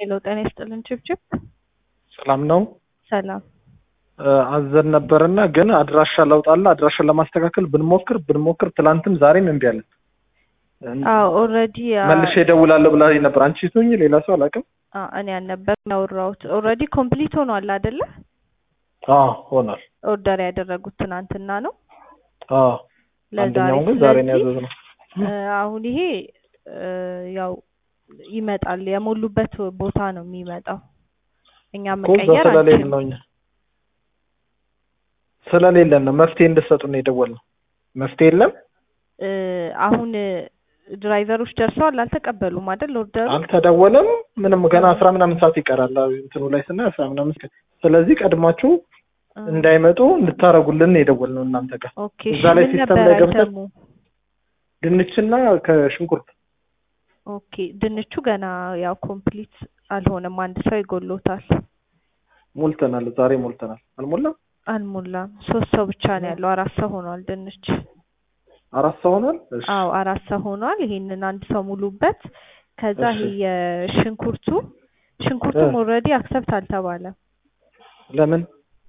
ሄሎ ጤና ይስጥልን ችብችብ ሰላም ነው። ሰላም አዘን ነበርና ግን አድራሻ ለውጥ አለ። አድራሻ ለማስተካከል ብንሞክር ብንሞክር ትላንትም ዛሬም እምቢ አለን። አዎ ኦልሬዲ መልሼ እደውላለሁ ብላ ነበር። አንቺ ስትሆኚ ሌላ ሰው አላውቅም። እኔ አልነበር ያወራሁት። ኦልሬዲ ኮምፕሊት ሆኗል አይደለ? አዎ ሆኗል። ኦርደር ያደረጉት ትናንትና ነው። አዎ ለዛሬ አንደኛውን ግን ዛሬ ነው ስለዚህ ያዘዝነው። አሁን ይሄ ያው ይመጣል የሞሉበት ቦታ ነው የሚመጣው። እኛ እኮ እዛ መቀየር ስለሌለ አንችልም። ነው እኛ ስለሌለን ነው መፍትሄ እንድትሰጡን የደወልነው። መፍትሄ የለም እ አሁን ድራይቨሮች ደርሰዋል አልተቀበሉም አይደል ኦርደሩ? አልተደወለም። ምንም ገና አስራ ምናምን ሰዓት ይቀራል እንትኑ ላይ ስናይ አስራ ምናምን ሰዓት። ስለዚህ ቀድማችሁ እንዳይመጡ እንድታረጉልን የደወልነው እናንተ ጋር ኦኬ እዛ እሺ ላይ ምን ሲስተም ነበር ላይ ገብተን አይተሙ? ድንችና ከሽንኩርት ኦኬ ድንቹ ገና ያው ኮምፕሊት አልሆነም። አንድ ሰው ይጎሎታል። ሞልተናል። ዛሬ ሞልተናል። አልሞላም። አልሞላም። ሶስት ሰው ብቻ ነው ያለው። አራት ሰው ሆኗል ድንች። አራት ሰው ሆኗል። እሺ አዎ አራት ሰው ሆኗል። ይሄንን አንድ ሰው ሙሉበት። ከዛ እሺ። ይሄ የሽንኩርቱ ሽንኩርቱም እ። ኦልሬዲ አክሰፕት አልተባለም ለምን?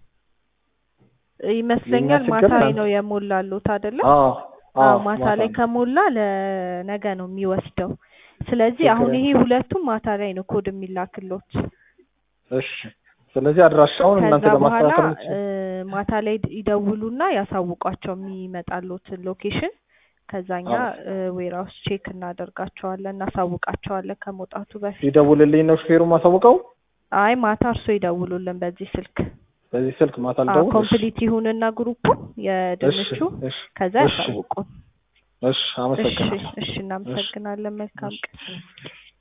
ይመስለኛል። የኛ ችግር ማታ ላይ ነው። ነው የሞላሉት አይደለም? አዎ አዎ ማታ ላይ ከሞላ ለነገ ነው የሚወስደው። ስለዚህ ችግር አሁን የለም። ይሄ ሁለቱም ማታ ላይ ነው ኮድ የሚላክሎት። እሺ። ስለዚህ አድራሻውን እናንተ ከዛ በኋላ ለማስተካከል እ የምትችሉ- ማታ ላይ ድ- ይደውሉና ያሳውቋቸው የሚመጣሉትን ሎኬሽን። ከዛኛ አዎ። ዌራውስ ቼክ እናደርጋቸዋለን እናሳውቃቸዋለን ከመውጣቱ በፊት። ሲደውልልኝ ነው ሹፌሩ ማሳውቀው። አይ ማታ እርሶ ይደውሉልን በዚህ ስልክ። በዚህ ስልክ ማታ አዎ ልደውል። እሺ። ኮምፕሊት ይሁንና ግሩፑ እሺ የድንቹ እሺ ከዛ እሺ ያሳውቁን። እሺ እሺ አመሰግናለሁ። እሺ እናመሰግናለን። መልካም ቀን።